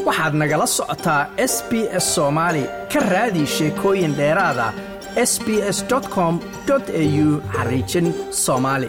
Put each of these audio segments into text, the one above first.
waxaad nagala socotaa s b s soomaali ka raadi sheekooyin dheeraada s b s com au xariijin soomaali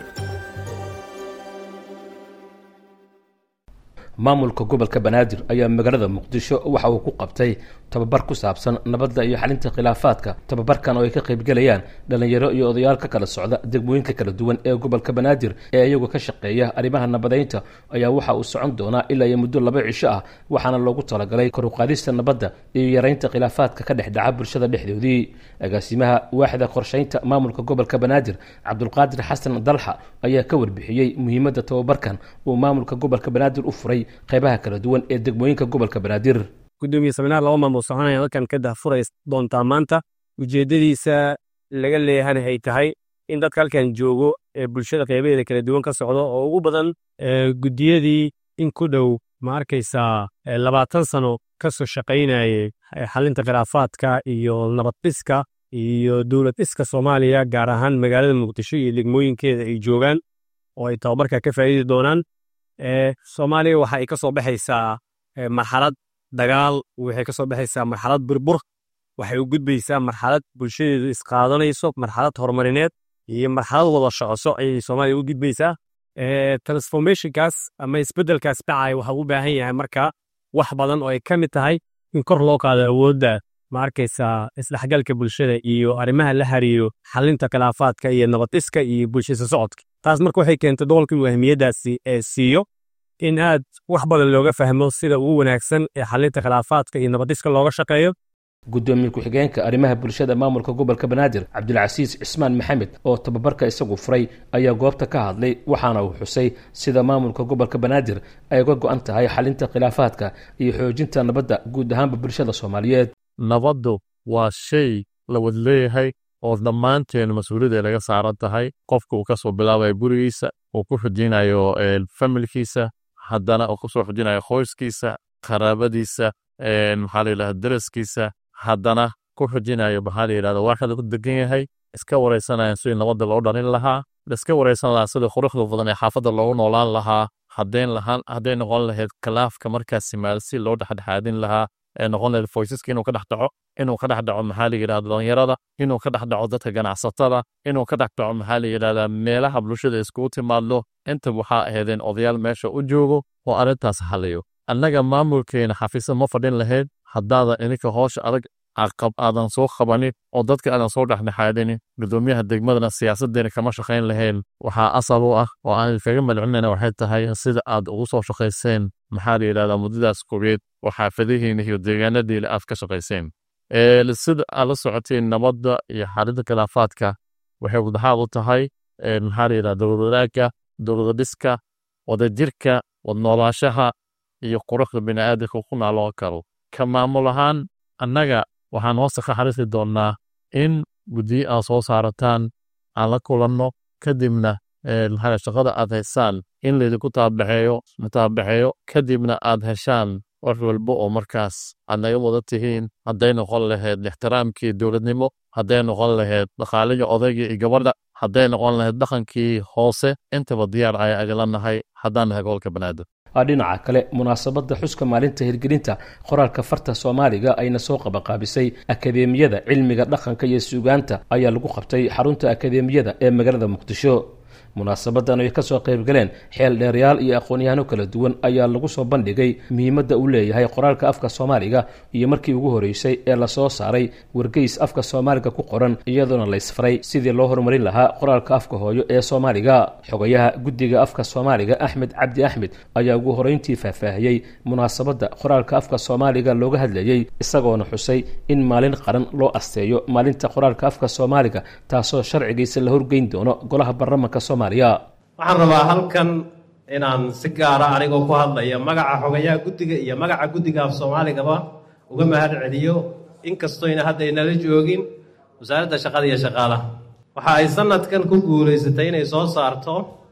maamulka gobolka banaadir ayaa magaalada muqdisho waxa uu ku qabtay tababar ku saabsan nabadda iyo xalinta khilaafaadka tababarkan oo ay ka qaybgelayaan dhallinyaro iyo odayaal ka kala socda degmooyinka kala duwan ee gobolka banaadir ee iyagu ka shaqeeya arrimaha nabadeynta ayaa waxa uu socon doonaa ilaa iyo muddo laba cisho ah waxaana loogu talagalay koruqaadista nabadda iyo yaraynta khilaafaadka ka dhex dhaca bulshada dhexdoodii agaasimaha waaxda qorshaynta maamulka gobolka banaadir cabdulqaadir xasan dalxa ayaa ka warbixiyey muhiimadda tababarkan uu maamulka gobolka banaadir u furay qaybaha kala duwan ee degmooyinka gobolka banaadir gudoomiye saminaar laba maamul soconaya halkan ka dahfuray doontaa maanta ujeeddadiisa laga leeyahan ay tahay in dadka halkan joogo ee bulshada qaybaheeda kala duwan ka socdo oo ugu badan guddiyadii in ku dhow ma arkaysaa labaatan sano ka soo shaqaynayay xalinta khilaafaadka iyo nabaddiska iyo dowlad dhiska soomaaliya gaar ahaan magaalada muqdisho iyo degmooyinkeeda ay joogaan oo ay tababarka ka faa'iidi doonaan soomaaliya waxa ay ka soo baxaysaa marxalad dagaal waxay ka soo baxaysaa marxalad burbur waxay u gudbaysaa marxalad bulshadeedu isqaadanayso marxalad horumarineed iyo marxalad wada socoso ayay soomaaliya u gudbaysaa transformationkaas ama isbeddelkaas dhacaya waxa u baahan yahay marka wax badan oo ay ka mid tahay in kor loo qaado awoodda ma arkaysaa isdhexgalka bulshada iyo arrimaha la hariyo xalinta khilaafaadka iyo nabadiska iyo bulshada socodka taas marka waxay keentay doolka inuu ahmiyaddaasi ee siiyo in aad wax badan looga fahmo sida ugu wanaagsan ee xalinta khilaafaadka iyo nabadiska looga shaqeeyo gudoomiye ku-xigeenka arrimaha bulshada maamulka gobolka banaadir cabdilcasiis cismaan maxamed oo tababarka isagu furay ayaa goobta ka hadlay waxaana uu xusay sida maamulka gobolka banaadir ay uga go-an tahay xalinta khilaafaadka iyo xoojinta nabadda guud ahaanba bulshada soomaaliyeed nabaddu waa shay la wad leeyahay oo dhammaanteen mas-uuliyadda laga saaran tahay qofka uu ka soo bilaabayo gurigiisa uu ku xujinayo familkiisa haddana uu kusoo xujinayo qoyskiisa qaraabadiisa maxaa la yidhahda daraskiisa haddana ku xujinayo maxaa la yidhahda waaxda ku degan yahay iska waraysanayaan sidii nabadda loo dhalin lahaa iska waraysan lahaa sidii quruxda badan ee xaafadda loogu noolaan lahaa haddayn lahaan hadday noqon lahayd khilaafka markaas simaal si loo dhexdhexaadin lahaa ee noqon lahayd foysaska inuu ka dhex dhaco inuu ka dhex dhaco maxaa la yidhahda dhalinyarada inuu ka dhex dhaco dadka ganacsatada inuu ka dhex dhaco maxaa la yidhahdaa meelaha bulshada iskugu timaadlo inta waxaa ahaydeen odayaal meesha u joogo oo arrintaas xaliyo annaga maamulkeena xafiisad ma fadhin lahayd haddaadan ininka hoosha adag aadan soo qabanin oo dadka aadan soo dhexdhexaadinin gudoomiyaha degmadana siyaasadeena kama shaqayn lahayn waxaa asal u ah oo aan kaga madcinayna waxay tahay sida aad ugu soo shaqayseen maxaa la yidhahdaa muddadaas kogeed oo xaafadihiina iyo deegaanadiina aad ka shaqayseen sida aad la socoteen nabadda iyo xalinta khilaafaadka waxay wadaxaad u tahay maxaa la yidhahda dowlad wadaagga dowlada dhiska wadajirka wadnoolaashaha iyo quruxda bini'aadamka ku naaloo karo ka maamul ahaan annaga waxaan hoosta ka xariisi doonnaa in guddiyo aad soo saarataan aan la kulanno kadibna maxaa shaqada aad haysaan in laydinku taabaxeeyo taabaxeeyo kadibna aad heshaan wax walba oo markaas aad naga wada tihiin hadday noqon lahayd ixtiraamkii dowladnimo hadday noqon lahayd dhaqaalihii odayga iyo gabadha hadday noqon lahayd dhaqankii hoose intaba diyaar ayaa agala nahay haddaan nahay gobolka banaadir dhinaca kale munaasabadda xuska maalinta hirgelinta qoraalka farta soomaaliga ayna soo qabaqaabisay akadeemiyada cilmiga dhaqanka iyo suugaanta ayaa lagu qabtay xarunta akadeemiyada ee magaalada muqdisho munaasabadan ay ka soo qayb galeen xeel dheerayaal iyo aqoon-yahano kala duwan ayaa lagu soo bandhigay muhiimadda uu leeyahay qoraalka afka soomaaliga iyo markii ugu horreysay ee lasoo saaray wargeys afka soomaaliga ku qoran iyadoona laysfaray sidii loo horumarin lahaa qoraalka afka hooyo ee soomaaliga xogayaha guddiga afka soomaaliga axmed cabdi axmed ayaa ugu horeyntii faahfaahiyey munaasabadda qoraalka afka soomaaliga looga hadlayey isagoona xusay in maalin qaran loo asteeyo maalinta qoraalka afka soomaaliga taasoo sharcigiisa la horgeyn doono golaha baarlamanka soomaaliya waxaan rabaa halkan inaan si gaara anigoo ku hadlaya magaca xogayaha guddiga iyo magaca guddiga af soomaaligaba uga mahad celiyo inkastoyna hadda aynala joogin wasaaradda shaqada iyo shaqaalaha waxa ay sanadkan ku guulaysatay inay soo saarto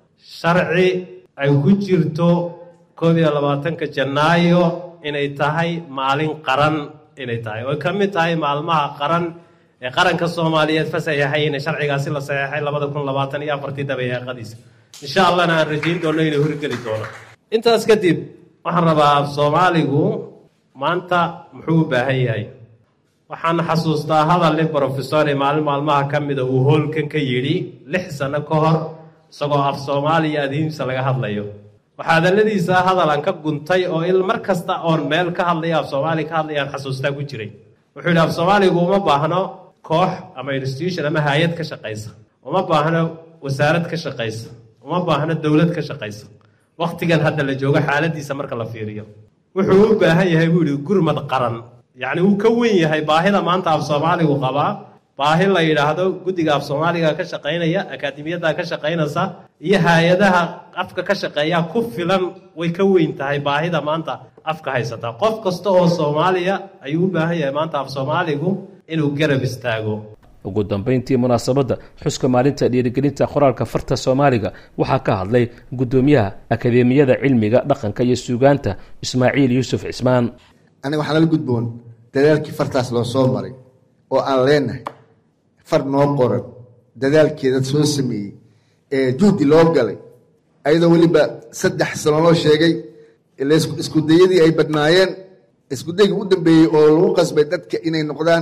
sharci ay ku jirto koob iyo labaatanka janaayo inay tahay maalin qaran inay tahay oy ka mid tahay maalmaha qaran ee qaranka soomaaliyeed fasaxaxayna sharcigaasi la saxeexay labada kun labaatan iyo afartii dabayaaqadiisa insha allahna aan rajayn doonno inay horgeli doono intaas kadib waxaan rabaa af soomaaligu maanta muxuu u baahan yahay waxaan xasuustaa hadal nin brofesore maalin maalmaha ka mida uu hoolkan ka yidhi lix sanno ka hor isagoo af soomaaliya adiimsa laga hadlayo waxaa hadalladiisa hadalan ka guntay oo il mar kasta oon meel ka hadlaya af soomaaliya ka hadlayaan xasuustaa ku jiray wuxuu yidhi af soomaaligu uma baahno koox ama institution ama hay-ad ka shaqaysa uma baahno wasaarad ka shaqaysa uma baahno dowlad ka shaqaysa wakhtigan hadda la joogo xaaladiisa marka la fiiriyo wuxuu u baahan yahay buu yidhi gurmad qaran yacni wuu ka wen yahay baahida maanta af soomaaligu qabaa baahi la yidhaahdo guddiga af soomaaliga ka shaqaynaya akaadimiyadda ka shaqaynaysa iyo hay-adaha afka ka shaqeeya ku filan way ka weyn tahay baahida maanta afka haysata qof kasta oo soomaaliya ayuu u baahan yahay maanta af soomaaligu inuu garab istaago ugu dambayntii munaasabadda xuska maalinta dhiirigelinta qoraalka farta soomaaliga waxaa ka hadlay guddoomiyaha akadeemiyada cilmiga dhaqanka iyo suugaanta ismaaciil yuusuf cismaan aniga waxaa nala gudboon dadaalkii fartaas loo soo maray oo aan leenahay far noo qoran dadaalkeeda soo sameeyey ee juhdi loo galay ayadoo weliba saddex sano loo sheegay iskudayadii ay badnaayeen iskudaygii u dambeeyey oo lagu qasbay dadka inay noqdaan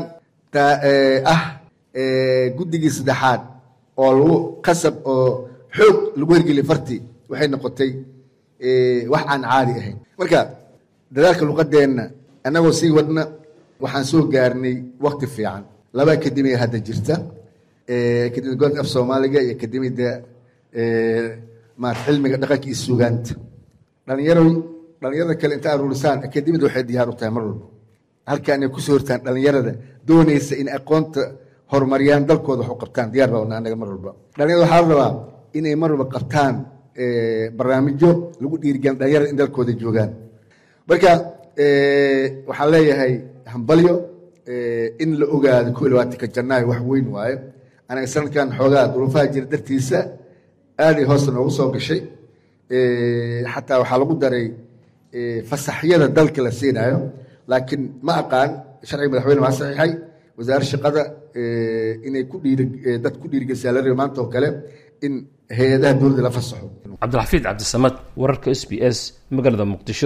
ah guddigii saddexaad oo lagu qasab oo xoog lagu hergeliya fartii waxay noqotay wax aan caadi ahayn marka dadaalka luqadeenna annagoo sii wadna waxaan soo gaarnay wakti fiican laba akademiya hadda jirta akademiyada gobolka af soomaaliga iyo akademiyada maat cilmiga dhaqanka iyo suugaanta dhalinyaro dhalinyarada kale inta aruurisaan akademiyada waxay diyaar u tahay mar walba halkaan ay kusoo hortaan dhalinyarada doonaysa in aqoonta horumariyaan dalkooda wax u qabtaan diyaar baa wana anaga mar walba dhalinyarada waxaa la rabaa inay mar walba qabtaan barnaamijyo lagu dhiirigelin dhalinyarada in dalkooda joogaan marka waxaan leeyahay hambalyo in la ogaado ko labaatanka janaayo wax weyn waaye anaga sanadkan xoogaa duruufaha jira dartiisa aaday hoosta noogu soo gashay xataa waxaa lagu daray fasaxyada dalka la siinayo laakiin ma aqaan sharciga madaxweyne maa saxiixay wasaare shaqada inay ku dhiiri dad ku dhiirigelisaa la rabi maanta oo kale in hay-adaha dowladda la fasaxo cabdilxafiid cabdisamad wararka s b s magaalada muqdisho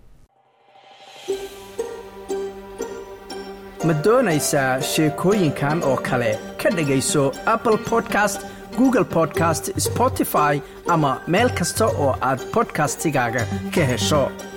ma doonaysaa sheekooyinkan oo kale ka dhegayso apple podcast google podcast spotify ama meel kasta oo aad bodkastigaaga ka hesho